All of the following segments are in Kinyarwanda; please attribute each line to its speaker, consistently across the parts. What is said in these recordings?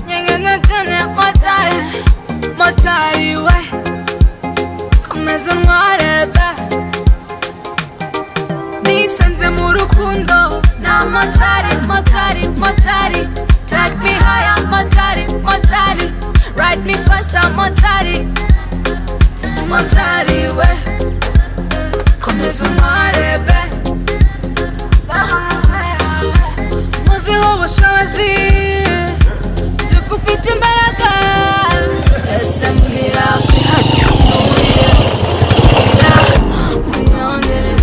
Speaker 1: tene tene motari motari we komeza untware be nisanze mu rukundo na motari motari motari take me higher motari motari ride me faster motari motari we komeza untware be muziho ubushobozi nziko ufite imbaraga ese muhira kwihajya muhira munyongere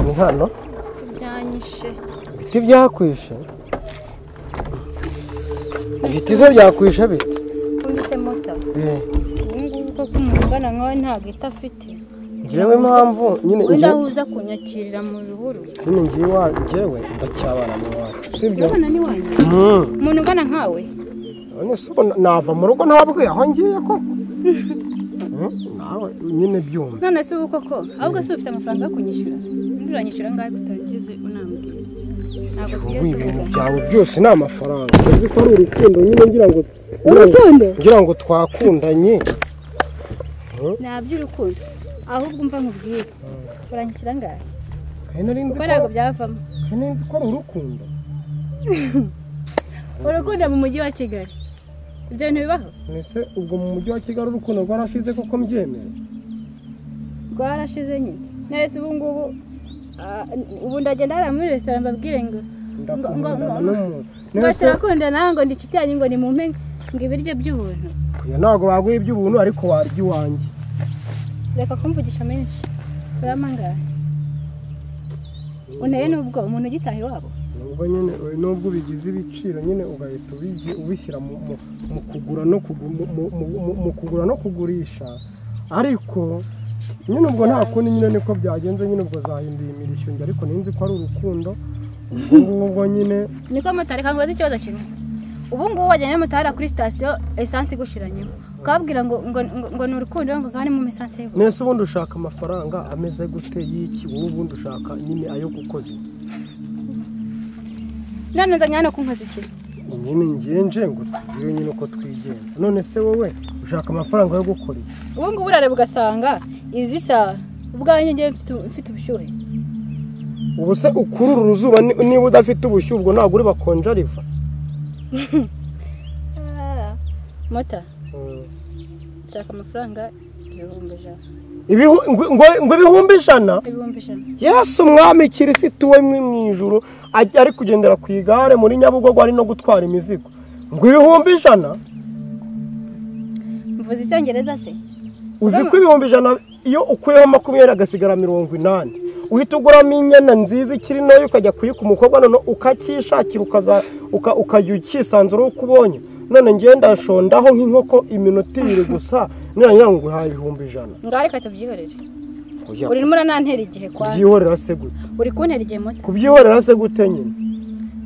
Speaker 2: ni hano
Speaker 3: byanyishe
Speaker 2: ibiti byakwishe ibiti zo byakwishe bite
Speaker 3: umbise moto
Speaker 2: Eh,
Speaker 3: ubungubu koko umuntu ungana nkawe nta gita afite
Speaker 2: njyewe impamvu nyine
Speaker 3: wenda
Speaker 2: njyewe
Speaker 3: uza kunyakirira mu bihuru
Speaker 2: nyine ngiye iwacu njyewe ndacyabana n'iwacu sibyo
Speaker 3: urabona ni wanjye
Speaker 2: Mm.
Speaker 3: umuntu ungana nkawe
Speaker 2: none se ubona nava mu rugo ntabwe aho ngiye ko Mm, nawe nyine byumve
Speaker 3: none se ubu koko ahubwo se ufite amafaranga yo kunyishyura undi uranyishyura angahe utabigize unambwira ntabwo
Speaker 2: ubu
Speaker 3: tugiye
Speaker 2: ibintu
Speaker 3: tuvugana
Speaker 2: byawe byose ni amafaranga uzi ko ari urukundo nyine ngira ngo
Speaker 3: urukundo
Speaker 2: ngira ngo twakundanye
Speaker 3: nta by'urukundo ahubwo umva nkubwire uranyishyura angahe
Speaker 2: kandi nari nzi
Speaker 3: kuko
Speaker 2: ko
Speaker 3: ntabwo byavamo
Speaker 2: nari nzi ko ari urukundo
Speaker 3: urukundo mu mujyi wa kigali ibyo bintu bibaho
Speaker 2: ese ubwo mu mujyi wa kigali urukundo rwarashize koko mbyemera
Speaker 3: rwarashize nyine nese ubu ngubu ah, ubu ndagenda hariya muri resitora mbabwire ngo
Speaker 2: ndakundana
Speaker 3: ngo-
Speaker 2: n'umuntu
Speaker 3: ngo
Speaker 2: Nese-
Speaker 3: turakunda nawe ngo inshuti yanyu ngo nimumpe ngo ibiryo by'ubuntu
Speaker 2: oya ntabwo baguha iby'ubuntu ariko warya iwanjye
Speaker 3: reka kumvugisha menshi uramangara unteye n'ubwo umuntu ugitaha iwabo
Speaker 2: nubwo nyine nubwo ubigize ibiciro nyine ugahita ubigi- ubishyira mu mu- mu kugura no kugu- mu- mu- mu- mu- mu kugura no kugurisha ariko nyine ubwo nta kundi nyine niko byagenze nyine ubwo zahinduye imirishyo njye ariko ninzi ko ari urukundo ubwo ngubwo nyine
Speaker 3: niko motari kamubaza ikibazo kimwe ubu ngubu wajyana n'umutara kuri sitasiyo esansi igushiranyemo ukababwira ngo ngo ngo- ngo ni urukundo ngo kandi mu esansi y'ubuntu
Speaker 2: nese ubundi ushaka amafaranga ameze gute y'iki wowe ubundi ushaka nyine ayo gukoza iki?
Speaker 3: none nzanye hano kunkoza iki
Speaker 2: nyine ngenje ngo tugire nyine uko twigenza none se wowe ushaka amafaranga yo gukora iki?
Speaker 3: ubu ngubu urareba ugasanga izi saha ubwanjye ngewe mfite mfite ubushyuhe
Speaker 2: ubu se ukurura uruzuba ni- niba udafite ubushyuhe ubwo ntabwo uri bakonja riva
Speaker 3: mota
Speaker 2: Mm.
Speaker 3: nshaka amafaranga ibihumbi ijana
Speaker 2: Ibihu- ngo ngo- ngo ibihumbi ijana
Speaker 3: ibihumbi ijana
Speaker 2: yesu umwami kirisitu we mwe mu ijuru ajya- ari kugendera ku igare muri nyabugogo ari no gutwara imizigo ngo ibihumbi ijana
Speaker 3: mvuze icyongereza se
Speaker 2: uzi
Speaker 3: Urabona?
Speaker 2: ko ibihumbi ijana iyo ukuyeho makumyabiri agasigara mirongo inani uhita uguramo inyana nziza ikiri ntoya ukajya kuyika umukobwa none ukacyishakira ukaza- uka- ukajya ukisanzura uwo ukubonye none ngenda ndashondaho nk'inkoko iminota ibiri gusa nirangira ngo uhaye ibihumbi ijana
Speaker 3: ngaho reka tubyihorere
Speaker 2: Oya,
Speaker 3: urimo uranantera igihe kwanza
Speaker 2: kubyihorera se gute
Speaker 3: uri kuntera igihe muto
Speaker 2: kubyihorera se gute nyine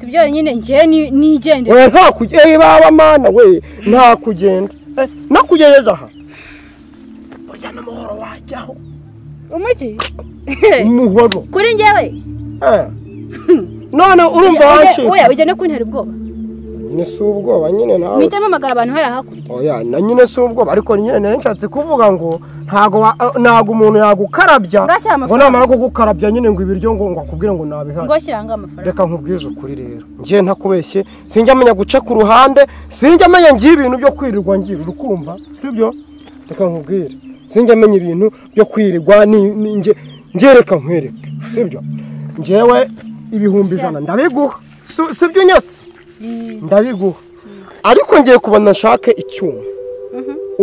Speaker 3: tubyo nyine njye ni- nigendera
Speaker 2: we nta kugenda baba mana we nta kugenda Eh, nakugejeje aha burya n'amahoro wajyaho
Speaker 3: umuki
Speaker 2: umuhoro
Speaker 3: kuri njyewe
Speaker 2: Eh. none urumva
Speaker 3: Oya,
Speaker 2: wacika
Speaker 3: oya ujya no kuntera ubwoba
Speaker 2: ni si ubwoba nyine nawe
Speaker 3: mpita mpamagara abantu hariya hakurya
Speaker 2: oya na nyine si ubwoba ariko nyine nari nshatse kuvuga ngo ntago wa- ntago umuntu yagukarabya
Speaker 3: Ngashyira
Speaker 2: ngo
Speaker 3: amafaranga.
Speaker 2: namara kugukarabya nyine ngo ibiryo ngo ngo akubwire ngo nabihari
Speaker 3: ngo shyirangaho amafaranga
Speaker 2: reka nkubwize ukuri rero ngiye ntakubeshye sinjya amenya guca ku ruhande sinjya amenya ngiye ibintu byo kwirirwa ngira urukumva sibyo reka nkubwire sinjya amenya ibintu byo kwirirwa ni- ni nge- ngiye reka nkwereke sibyo ngewe ibihumbi ijana ndabiguha Si- sibyo unyatse
Speaker 3: Ni-
Speaker 2: ndabiguha ariko ngiye kubona nshake icyuma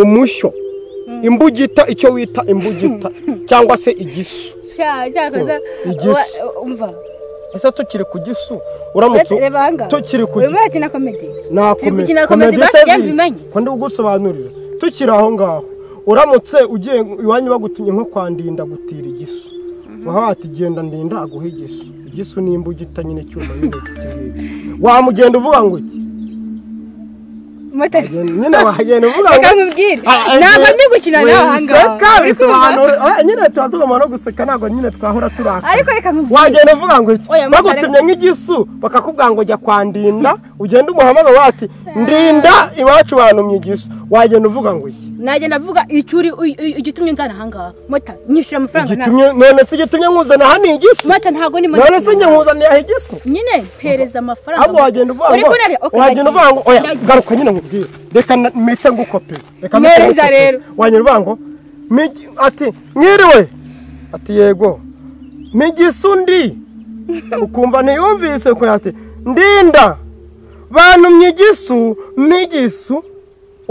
Speaker 2: umushyo imbugita icyo wita imbugita cyangwa se igisu
Speaker 3: Sha- sha, kaza,
Speaker 2: Igisu.
Speaker 3: wa- umva
Speaker 2: ese tukiri ku gisu uramutse
Speaker 3: Reba ahangaha.
Speaker 2: tukiri ku
Speaker 3: urimo
Speaker 2: gisu
Speaker 3: urakina komedi Turi gukina
Speaker 2: nakomedi
Speaker 3: komedi
Speaker 2: komedi
Speaker 3: basigaye
Speaker 2: sevi
Speaker 3: bimenye.
Speaker 2: ko ndi kugusobanurira tukiri aho ngaho uramutse ugiye iwanyu bagutumye nko kwa ndinda gutira igisu waba wati genda ndinda aguha igisu igisu ni imbugita nyine cyuma nyine kikibwira wamugenda uvuga ngo iki
Speaker 3: moto
Speaker 2: nyine wagenda uvuga
Speaker 3: reka
Speaker 2: ngo
Speaker 3: nkubwire
Speaker 2: Ah, eh,
Speaker 3: ntabwo ndi gukina nawe aha ngaha
Speaker 2: wiseka
Speaker 3: Uri kumva?
Speaker 2: bisobanura Ah, nyine tuba tugomba no guseka ntabwo nyine twahora turakara
Speaker 3: ariko reka nkubwire
Speaker 2: wagenda uvuga ngo iki
Speaker 3: Oya,
Speaker 2: bagutumye nk'igisu bakakubwira ngo jya kwa ndinda ugenda umuhamagara wati ndinda iwacu bantumye igisu wagenda uvuga ngo iki
Speaker 3: nagenda avuga icyo uri u- u- igitumye nzana aha ngaha mota nyishyura amafaranga ntabwo
Speaker 2: gitumye none se igitumye nkuzana aha ni igisu
Speaker 3: mota ntabwo ni mota
Speaker 2: none se njye nkuzaniye aha igisu
Speaker 3: nyine mpereza amafaranga
Speaker 2: ahubwo wagenda uvuga
Speaker 3: uri
Speaker 2: ngo
Speaker 3: kurarya Okay,
Speaker 2: wagenda
Speaker 3: nagiye.
Speaker 2: uvuga ngo oya
Speaker 3: Nagiye.
Speaker 2: garuka nyine nkubwire reka na- mpite ngukopeza reka mpite
Speaker 3: Neza
Speaker 2: ngukopeza.
Speaker 3: rero.
Speaker 2: wagenda uvuga ngo "Migi- ati mwiriwe ati yego migisu ndi ukumva ntiyumvise ko ati ndinda bantumye igisu migisu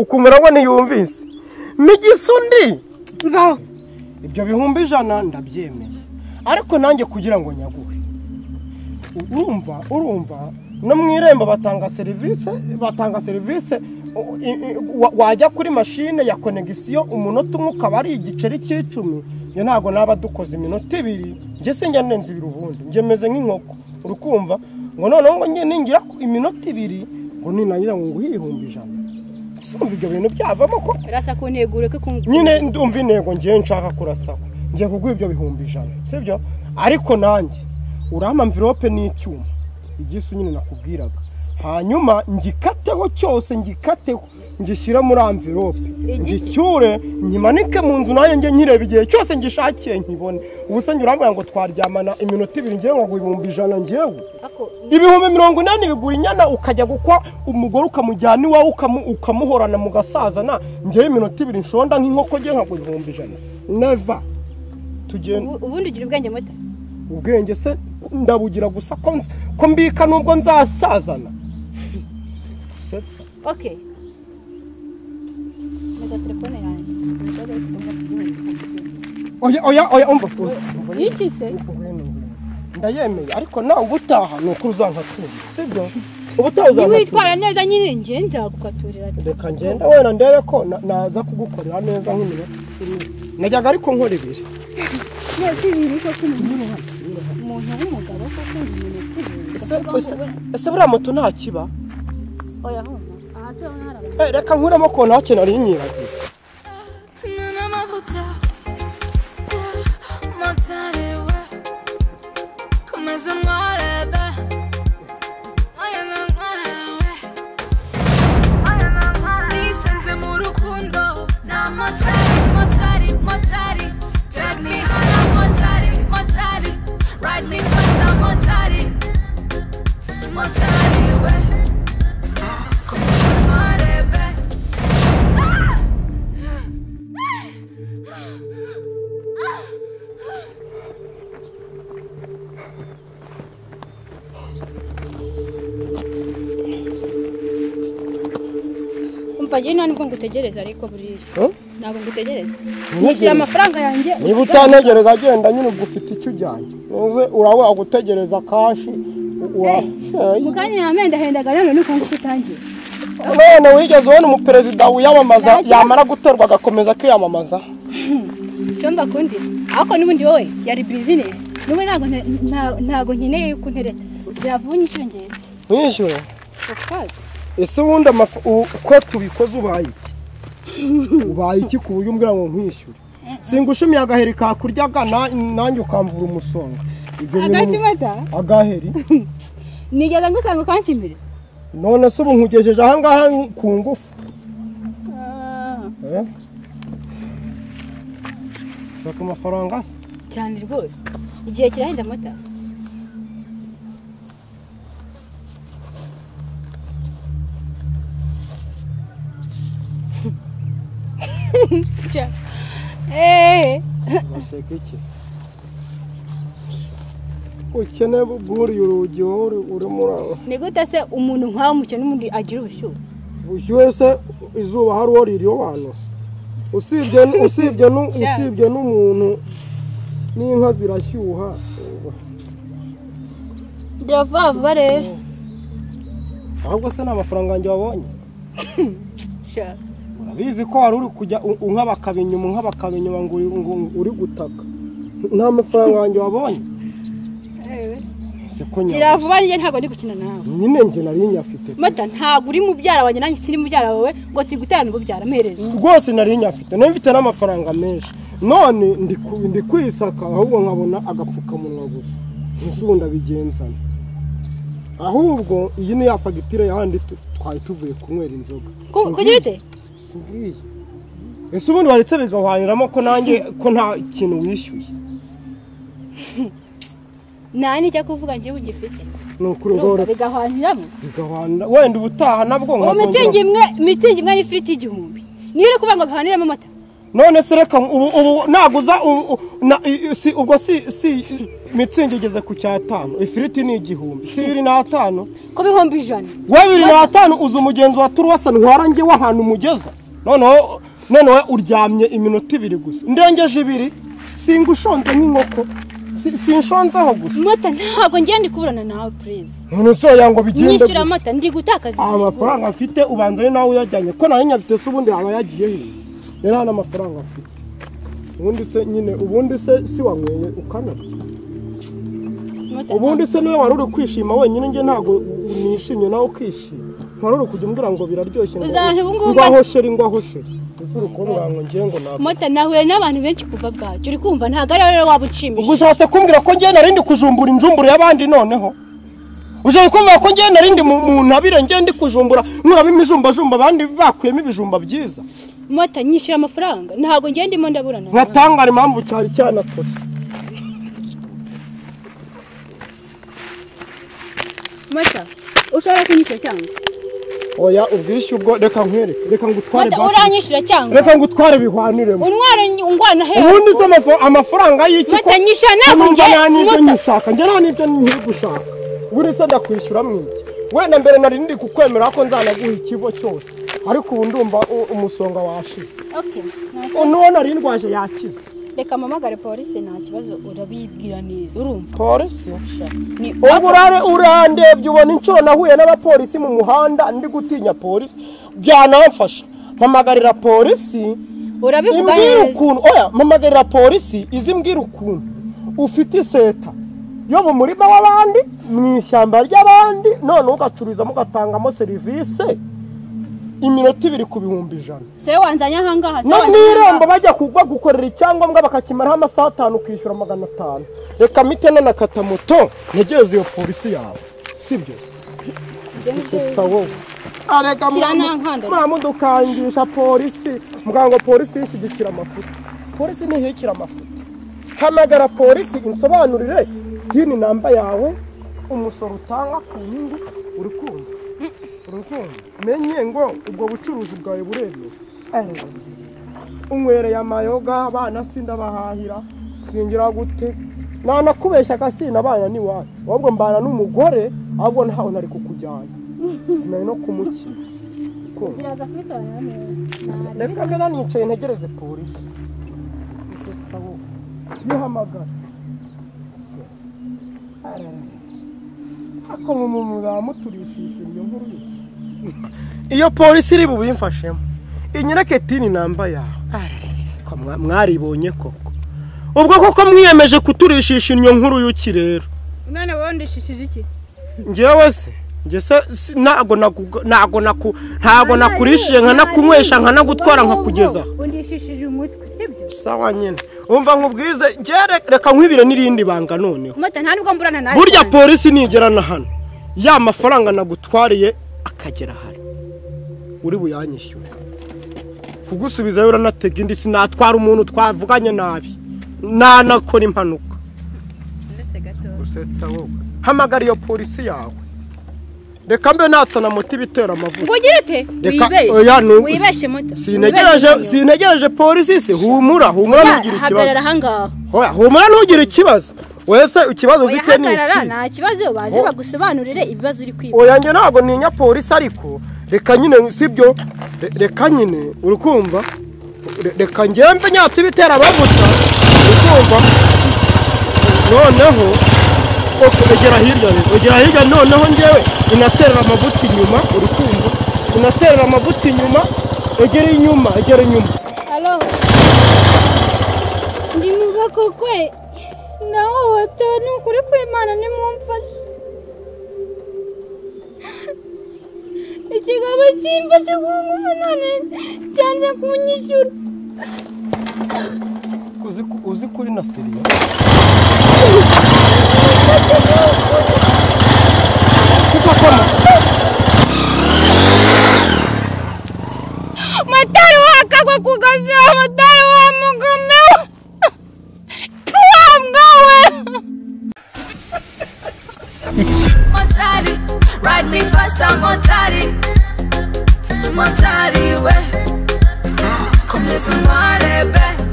Speaker 2: ukumva ngo ntiyumvise migisu ndi
Speaker 3: Mvaho.
Speaker 2: ibyo bihumbi ijana ndabyemeye ariko nanjye kugira ngo nyaguhe urumva urumva no mu irembo batanga serivisi batanga serivisi u- i- i- wa- wajya kuri mashine ya konegisiyo umunota umwe ukaba ari igiceri cy'icumi iyo ntabwo naba dukoze iminota ibiri njye sinjya ndenza ibiri ubundi njye meze nk'inkoko urukumva ngo noneho ngo njye ningira ku- iminota ibiri ngo ninangira ngo nguhe ibihumbi ijana ese urumva ibyo bintu byavamo koko
Speaker 3: rasa ku ntego ureke kungu
Speaker 2: nyine ndumva intego ngiye nshaka kurasaba ngiye kuguha ibyo bihumbi ijana sibyo ariko nanjye urampa mvirope n'icyuma igisu nyine nakubwiraga hanyuma ngikateho cyose ngikateho ngishyire muri amvirope ngicyure nyimanike mu nzu nanjye njye nkireba igihe cyose ngishakiye nkibone ubuse njye urambwira ngo twaryamana iminota ibiri ngewe ngo ibihumbi ijana ngewe ibihumbi mirongo inani bigura inyana ukajya gukwa umugore ukamujyana iwawe ukamu- ukamuhorana mu gasazana ngewe iminota ibiri nshonda nk'inkoko ngewe nkagura ibihumbi ijana neva tugenda
Speaker 3: Ubu- ubundi ugira ubwenge mota
Speaker 2: ubwenge se ndabugira gusa ko nz- ko mbika nubwo nzasazana usetsa
Speaker 3: okay meza telefone yanjye
Speaker 2: oya oya oya umva ubu-
Speaker 3: iki se
Speaker 2: ndayemeye ariko nawe ubutaha ni uko uzankatura sibyo ubutaha uzankatura
Speaker 3: niwitwara neza nyine njye nzagukaturira
Speaker 2: reka ngenda wenda ndebe ko na- naza kugukorera neza nk'iminota icumi najyaga ariko nkora ibiri
Speaker 3: twese ibiri koko umuntu umuntu w'umugabo koko iminota ibiri
Speaker 2: Ese- ese- ese buriya moto nta kiba
Speaker 3: oya humva aha turabona hari abantu
Speaker 2: Eh, reka nkuremo ko nta kintu ari inyibagiwe
Speaker 1: Tumena amavuta motari we umeze nk'arebe aya ni nk'arewe nisanze mu rukundo ni amotari motari motari take me higher motari motari ride me faster motari motari we kumeze nk'arebe
Speaker 3: umva njye nta nubwo ngutegereza ariko buriya
Speaker 2: Eh?
Speaker 3: ntabwo ngutegereza
Speaker 2: Ntegereza.
Speaker 3: nishyura amafaranga yanjye
Speaker 2: niba utantegereza agenda nyine ubwo ufite icyo ujyanye uze urabura gutegereza kashi u- ura- Eh,
Speaker 3: mu kanya nyamenda hendaga nanone nuko nguko utangiye
Speaker 2: none wigeze ubona umuperezida wiyamamaza
Speaker 3: Ntajya.
Speaker 2: yamara gutorwa agakomeza kwiyamamaza
Speaker 3: cyumba kundi ariko n'ubundi wowe yari bizinesi n'ubu ntabwo nta- nta- ntabwo nkeneye yuko untereta byavuye inshuro ngewe
Speaker 2: mwishyure
Speaker 3: of course
Speaker 2: ese ubundi amafu- u- uko tubikoze ubaye iki ubaye iki ku buryo umbwira ngo nkwishyure singushimiye agaheri kakuryaga na- nanjye ukamvura umusonga Ibyo bintu-
Speaker 3: agahita umata
Speaker 2: agaheri
Speaker 3: nigeze ngusanga ukanca imbere
Speaker 2: none se ubu nkugejeje ahangaha ku ngufu eh? shaka amafaranga se
Speaker 3: cyane rwose igihe kirahenda amata eee
Speaker 2: uraseka iki ukeneye bwuriye urugi wowe uri- urimo ura-
Speaker 3: ni gute se umuntu nkawe umukene n'undi agira ubushyuhe
Speaker 2: bushyuhe se izuba hari uwo ririyo bantu usibye n- usibye n- usibye n'umuntu n'inka zirashyuha
Speaker 3: gira vuba vuba rero
Speaker 2: ahubwo se ni amafaranga yanjye wabonye
Speaker 3: Sha.
Speaker 2: urabizi ko wari uri kujya u- unka bakaba inyuma unka bakaba inyuma ngo uri- ngo uri gutaka nta mafaranga yanjye wabonye
Speaker 3: Ewe.
Speaker 2: Ese se ko nyine
Speaker 3: gira vuba njye ntabwo ndi gukina nawe
Speaker 2: nyine njye nari nyafite
Speaker 3: mata ntabwo uri mubyara wanjye nanjye sindi mubyara wawe ngo tiguterane ububyara mpereze
Speaker 2: rwose nari nyafite nari mfite n'amafaranga menshi none ndi ku- ndi kwisaka ahubwo nkabona agapfukamunwa gusa ntisunda bigenzana ahubwo iyi ni ya fagitire yahandi tu- twari tuvuye kunywera inzoga
Speaker 3: Ku- kugira ute
Speaker 2: Simbwiye. ese ubundi waretse bigahwaniramo ko nanjye ko nta kintu wishyuye
Speaker 3: nta nicyo kuvuga njye ugifite
Speaker 2: ni ukuri ngo
Speaker 3: urumva bigahwaniramo
Speaker 2: bigahwanira wenda ubutaha nabwo
Speaker 3: uwo
Speaker 2: nkazongera
Speaker 3: mitingi imwe mitingi imwe n'ifiriti igihumbi niyo uri kuvuga ngo bihaniremo amata
Speaker 2: none se reka ubu ubu naguza ubu- ubu- na- i- i- si- ubwo si si mitsingi igeze ku cyatanu ifiriti ni igihumbi si bibiri n'atanu
Speaker 3: ku bihumbi ijana
Speaker 2: we bibiri n'atanu uza umugenzi wa turuwasa ntwara njye w'ahantu umugeza noneho noneho uryamye iminota ibiri gusa ndengeje ibiri singa ushonze nk'inkoko Si- sinshonzeho gusa
Speaker 3: mata ntabwo njye ndi kuburana nawe purize
Speaker 2: none se woya ngo bigende
Speaker 3: nyishyura
Speaker 2: gutya.
Speaker 3: amata ndi gutakaza
Speaker 2: aha mafaranga afite ubanza ari nawe uyajyanye ko nawe nyafite se ubundi aba yagiye he yari nta n'amafaranga afite ubundi se nyine ubundi se si wanyweye ukanabya
Speaker 3: Mata,
Speaker 2: ubundi se niwe wari uri kwishima wenyine njye ntabwo nishimye nawe ukishima wari uri kujya umbwira ngo biraryoshye ngo-
Speaker 3: Uzaje ubu ngubu-
Speaker 2: ngo aho sheri ngo aho sheri ese uri kumbwira ngo njye ngo ntabwo
Speaker 3: mata nahuye n'abantu benshi kuva bwacyo uri kumva ntabwo ari wowe waba
Speaker 2: ubwo
Speaker 3: unshimisha
Speaker 2: ushatse kumbwira ko njye narindi kujumbura injumbura y'abandi noneho ushatse kumbwira ko njye narindi mu mu ntabire njye ndi kujumbura nkuramo imijumbajumba abandi bakuyemo ibijumba byiza
Speaker 3: mata nyishyura amafaranga ntabwo njye ndimo ndaburana nawe
Speaker 2: nkatangara impamvu cyari cyanakoze
Speaker 3: mata ushobora kunyishyura cyangwa
Speaker 2: oya ubwishyu ubwo reka nkwereke reka ngutware
Speaker 3: mata
Speaker 2: basi
Speaker 3: uranyishyura cyangwa
Speaker 2: reka ngutware bihwaniremo
Speaker 3: untwara ungwana hewe
Speaker 2: ubundi se amafa- amafaranga y'iki ko
Speaker 3: Mata, nyishyura ntabwo
Speaker 2: nkumva
Speaker 3: njye-
Speaker 2: nta n'ibyo
Speaker 3: Mata.
Speaker 2: nyishaka njye nta n'ibyo nkiri gushaka buri se ndakwishyura mwiki wenda mbere nari ndi kukwemera ko nzanaguha ikivo cyose ariko ubu ndumva u- umusonga washize
Speaker 3: Okay, nta kibazo.
Speaker 2: n'uwo nari ndwaje yakize
Speaker 3: reka mpamagare polisi nta kibazo urabibwira neza urumva
Speaker 2: polisi
Speaker 3: ni
Speaker 2: ubu urare urandebye ubona inshuro nahuye n'abapolisi mu muhanda ndi gutinya polisi byanamfasha mpamagarira polisi
Speaker 3: urabivuga
Speaker 2: imbwira
Speaker 3: neza
Speaker 2: ukuntu oya mpamagarira polisi izi mbwira ukuntu ufite iseta yo mu murima w'abandi mu ishyamba ry'abandi noneho ugacururizamo ugatangamo serivisi iminota ibiri ku bihumbi ijana
Speaker 3: se wanzanye ahangaha se
Speaker 2: no mu
Speaker 3: wanzanye
Speaker 2: irembo
Speaker 3: ahangaha.
Speaker 2: bajya kugwa gukorera icyangombwa bakakimaraho amasaha atanu ukishyura magana atanu reka mitene na kata moto ntegereze iyo polisi yawe sibyo
Speaker 3: Ibyo ni byo-
Speaker 2: gusa wowe arega
Speaker 3: Shyira n'ankanda.
Speaker 2: mwamudukangisha polisi muganga ngo polisi yishyigikira amafuti polisi ntihikira amafuti hamagara polisi unsobanurire tini namba yawe umusoro utanga ku nyungu uri kumva uri kumva menye ngo ubwo bucuruzi bwawe buremewe Arega. unywereye amayoga abana sindabahahira singira gute nanakubeshyaga sinabana n'iwacu ahubwo mbana n'umugore ahubwo ntawe nari kukujyana sinari no kumukira Kumva.
Speaker 3: biraza kubisobanura neza.
Speaker 2: reka mbona nicaye ntegereze polisi nihamagara ako umuntu muturishije iyo nkuru yo. iyo polisi iri bubimfashemo inyereke tini namba yawe Ko mwa- mwaribonye koko ubwo koko mwiyemeje kuturishisha inyo nkuru y'uki rero
Speaker 3: umwana wawe ndishishije iki
Speaker 2: ngewe se nge se si- ntago naku- ntago naku- ntago nakurishije nkanakunywesha nkanagutwara nkakugezaho
Speaker 3: undishishije umutwe sibyo
Speaker 2: sawa nyine umva nkubwize ngere reka nkwibire n'irindi banga noneho
Speaker 3: mata nta nubwo mburana nawe
Speaker 2: burya
Speaker 3: cyane.
Speaker 2: polisi nigera na hano ya mafaranga nagutwariye akagera hano uri buyanyishyure kugusubizayo uranatega indi sinatwara umuntu twavuganye nabi nanakora impanuka
Speaker 3: ndetse gato
Speaker 2: gusetsa wowe hamagara iyo polisi yawe reka mbe natsa na moto ibitera amavuta
Speaker 3: ngugira ute
Speaker 2: Reka,
Speaker 3: wibeshye
Speaker 2: oya, ni-
Speaker 3: wibeshye muto
Speaker 2: sinegereje
Speaker 3: Wibeshye
Speaker 2: sinegereje polisi se humura humura
Speaker 3: muto.
Speaker 2: ntugire ikibazo
Speaker 3: hagarara ahangaha
Speaker 2: Hoya humura ntugire ikibazo wese ikibazo
Speaker 3: oya
Speaker 2: ufite ni
Speaker 3: hagarara
Speaker 2: iki
Speaker 3: nta kibazo baze
Speaker 2: Oh.
Speaker 3: bagusobanurire ibibazo uri kwiba
Speaker 2: oya njye ntabwo ntinya polisi ariko reka nyine sibyo Re- reka nyine uri kumva Re- reka ngembe nyatsi ibitera amavuta uri kumva noneho ok, egera hirya rero egera hirya noneho ngewe inaterera amavuta inyuma uri kumva inaterera amavuta inyuma egera inyuma egera inyuma
Speaker 3: Halo. Ndi muva kokwe. Naho watanu kuri kwimana nimumfashe. ikigabo cyimfashe ku munani cyanze kunyishyura
Speaker 2: uzi ku- uzi kuri na seriya kuko koma
Speaker 3: motari wakagwa ku gaziba motari wa mugome tuwambawe
Speaker 1: Motari, ride me faster, Motari. Motari, we. Come listen, Marebe.